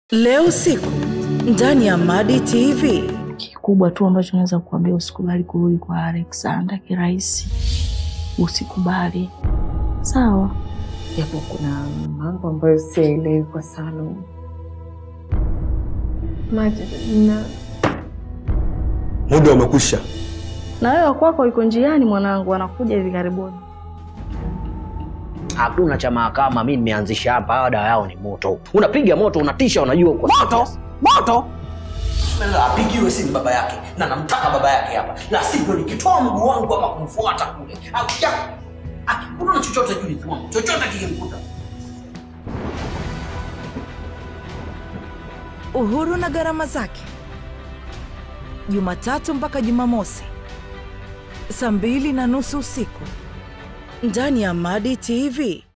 Leo usiku ndani ya Madi TV. Kikubwa tu ambacho naweza kukuambia, usikubali kurudi kwa Alexander kirahisi, usikubali sawa? Japo kuna mambo ambayo siyaelewi kwa Salum. Maji na Muda umekwisha. Na wewe wakwako iko njiani, mwanangu, anakuja hivi karibuni. Hakuna cha mahakama, mi nimeanzisha hapa. Hawa dawa yao ni moto, unapiga moto, unatisha, unajua uko moto moto apigiwe simu baba yake na namtaka baba yake hapa, la sivyo nikitoa mguu wangu ama kumfuata kule au ya- akikuta na chochote juu nikiwangu chochote kikimkuta Uhuru na gharama zake, Jumatatu mpaka Jumamosi saa mbili na nusu usiku ndani ya Madi TV.